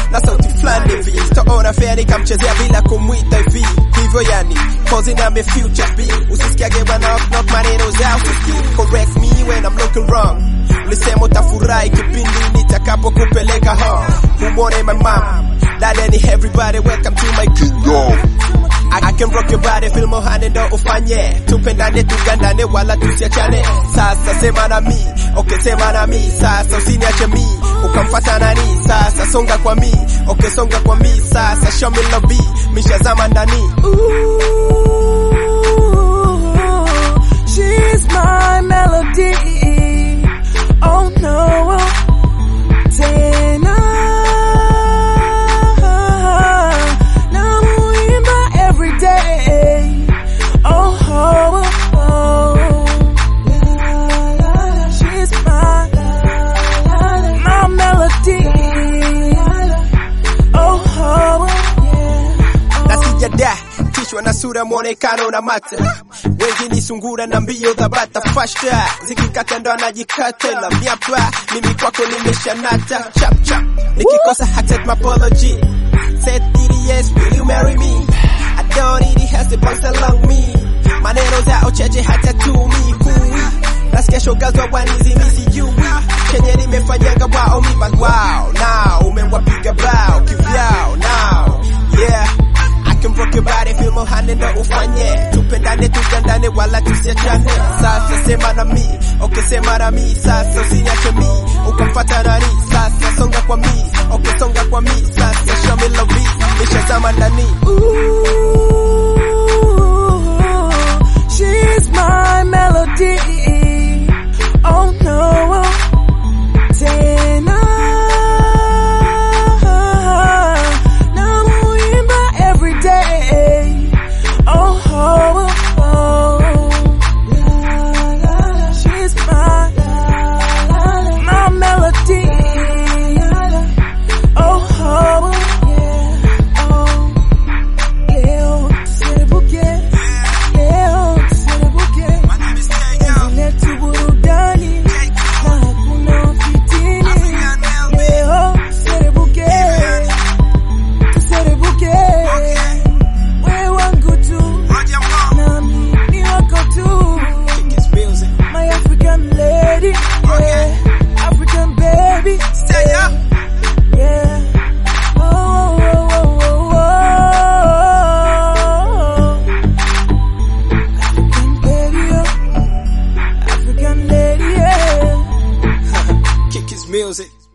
na sauti fulani hivi sitaona fea nikamchezea bila kumwita hivi hivyo yani cause I'm a future B usisikiage bwana knock knock maneno zao usisikie correct me when I'm looking wrong ulisema utafurahi kipindi nitakapokupeleka home humwone my mom dad and everybody welcome to my kingdom I, I can rock your body, feel mohane ndo ufanye tupendane tugandane wala tusiachane sasa sema na mi okay sema na mi sasa usiniache mi ukamfata nani sasa songa kwa mi okay songa kwa mi sasa show me love mishazama ndani Ooh, she's my melody. Oh no, tena namuimba every day. Oh, oh, oh. she's my my melody. Oh, oh, na sijada kichwa na sura mwonekano na mata wengi ni sungura na mbio za bata fashta zikikata ndo anajikata la miapa mimi kwako nimeshanata chap chap nikikosa accept my apology said yes will you marry me I don't need it has to bounce along me maneno zao cheche hata tumi kui nasikia shoga za wanizi misijui chenye nimefanyanga wao mima wow now umewapiga bao kivyao now yeah I can rock your body, feel mohane ndo ufanye tupendane tugandane wala tusiachane sasa sema na mi okay sema na mi sasa usiniache mi ukamfata nani sasa songa kwa mi okay songa kwa mi sasa show me love nishazama ndani Ooh, she's my melody. Oh no, tena namuimba every day. Oh, oh, oh. she's my my melody. Oh, oh, oh. Leo tuserebuke, leo tuserebuke, zile tu burudani na hakuna fitini. Leo tuserebuke, tuserebuke, wewe wangu tu nami ni wako tu, Kiss music my African lady, yeah, African baby, stay up yeah. Oh, oh, oh, oh, oh. African baby, yeah. African lady, yeah. kick his music